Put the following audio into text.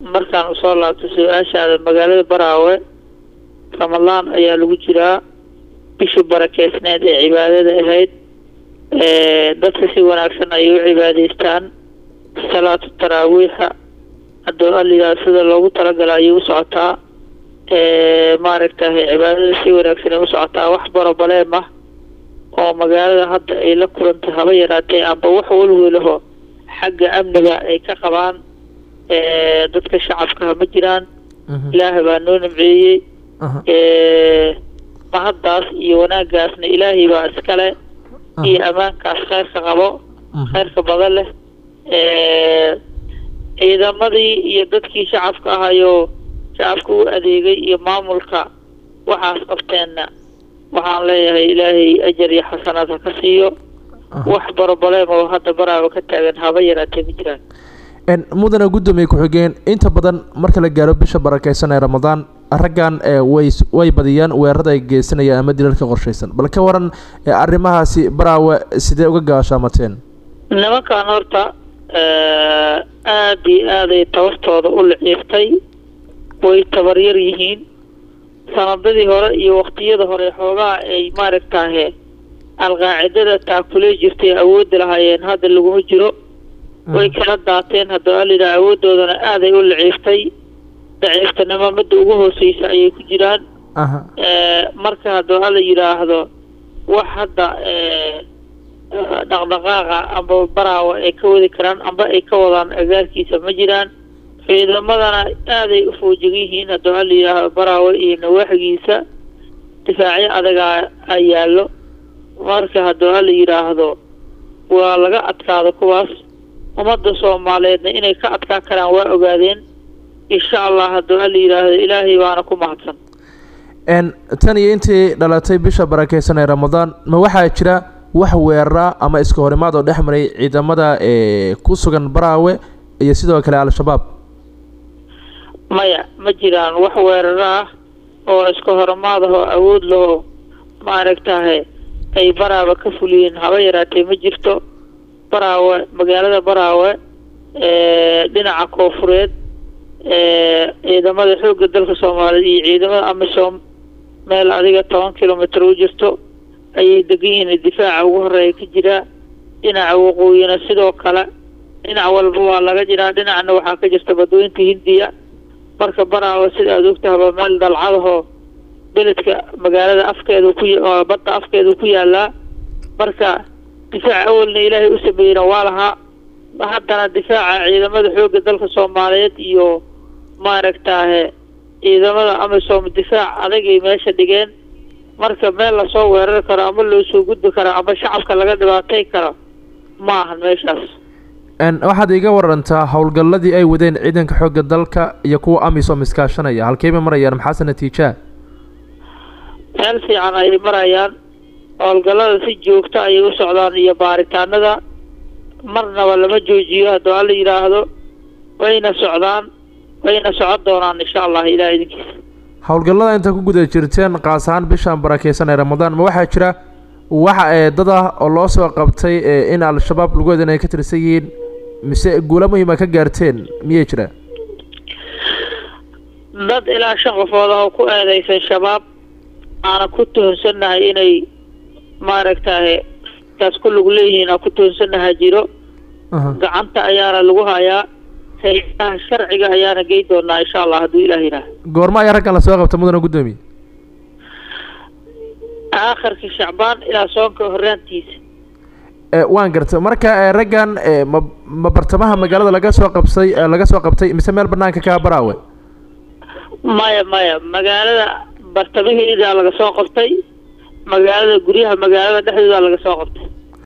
markaan usoo laabto su-aashaada magaalada baraawe ramadaan ayaa lagu jiraa bishii barakeysneed ee cibaadada ahayd dadka si wanaagsan ayay u cibaadeystaan salaatu taraawiixa haddoo aliyaa sida loogu talagala ayay u socotaa maaragtahay cibaadada si wanaagsan ay u socotaa wax barobaleem ah oo magaalada hadda ay la kulantay haba yaraatee amba wax walwelaho xagga amniga ay ka qabaan dadka shacabkaha ma jiraan ilaahay baa noo nimceeyey mahaddaas iyo wanaaggaasna ilaahay baa iskale iyo ammaankaas kheyrka qabo kheyrka badan leh ciidamadii iyo dadkii shacabka ahayoo shacabka u adeegay iyo maamulka waxaas qabteenna waxaan leeyahay ilaahay ajar iyo xasanaad ha ka siiyo wax barobaleem oo hadda baraaba ka taagan haba yaraatee ma jiraan mudana guddoomiye ku-xigeen inta badan marka la gaaro bisha barakeysan ee ramadaan raggan way way badiyaan weerarada ay geysanayaan ama dilalka qorshaysan bal ka waran arrimahaasi baraawe sidee uga gaashaamateen nimankan horta aada iyo aaday tabartooda u liciirtay way tabaryar yihiin sanadadii hore iyo waktiyada hore xoogaha ay maaragtahe alqaacidada taakuley jirtay awoodda lahaayeen hadda laguma jiro way kala daateen haddoo alidhaa awooddoodana aaday u liciirtay daciiftanimo midda ugu hooseysa ayay ku jiraan marka haddoo ala yidhaahdo wax hadda dhaqdhaqaaqa amba baraawa ay ka wadi karaan amba ay ka wadaan agaarkiisa ma jiraan ciidamadana aaday u foojigan yihiin haddoo ala yidhaahdo baraawe iyo nawaaxigiisa difaacyo adagaa a yaallo marka haddoo ala yidhaahdo waa laga adkaado kuwaas ummadda soomaaliyeedna inay ka adkaa karaan waa ogaadeen insha allah haddoo ala yidhaahdo ilaahay baana ku mahadsan tan iyo intii dhalatay bisha barakeysan ee ramadaan ma waxaa jira wax weerara ama iska horimaad oo dhex maray ciidamada ku sugan baraawe iyo sidoo kale al-shabaab maya ma jiraan wax weeraro ah oo iska horimaad ahoo awood lahoo maaragtahe ay baraawe ka fuliyeen haba yaraatee ma jirto baraawe magaalada baraawe dhinaca koofureed ciidamada xoogga dalka soomaaliyeed iyo ciidamada amisom meel adiga toban kilomitr u jirto ayay degan yihiin difaaca ugu horeeya ka jiraa dhinaca waqooyina sidoo kale dhinac walba waa laga jiraa dhinacna waxaa ka jirta badweynta hindiya marka baraawe sida aad ogtahaba meel dalcadahoo beledka magaalada afkeedu ku badda afkeedu ku yaalaa marka difaac awalna ilaahay u sameeyena waa lahaa haddana difaaca ciidamada xoogga dalka soomaaliyeed iyo maaragtaahe ciidamada amisom difaac adagay meesha dhigeen marka meel lasoo weerari karo ama loo soo gudbi karo ama shacabka laga dhibaatay karo ma ahan meeshaas waxaad iga warantaa howlgalladii ay wadeen ciidanka xoogga dalka iyo kuwa amisom iskaashanaya halkeybay marayaan maxaase natiijaa meel fiican ayay marayaan howlgallada si joogto ayay u socdaan iyo baaritaanada marnaba lama joojiyo haddoo alla yidhaahdo wayna socdaan wayna socon doonaan insha allah ilaah idinkiisa howlgallada inta ku guda jirteen qaas ahaan bishaan barakeysan ee ramadaan ma waxaa jira waxa ee dad ah oo loo soo qabtay in al-shabaab lagood inay ka tirsan yihiin mise guulo muhiima ka gaarteen miyay jira dad ilaa shan qofood ah oo ku eedeysan shabaab aana ku tuhunsannahay inay maaragtahay kaas ku lug leeyihiin aan ku tuhunsannaha jiro gacanta ayaana lagu hayaa hay-adaha sharciga ayaana gey doonaa insha allah hadduu ilaah yidhaah goorma ayaa raggan lasoo qabta mudana guddoomiye aakhirka shacbaan ilaa soonka horraantiisa waan garta marka raggan ma ma bartamaha magaalada laga soo qabsay laga soo qabtay mise meel banaanka kaa baraawe maya maya magaalada bartamaheedaa laga soo qabtay magaalada guryaha magaalada dhexdoodaa laga soo qabtay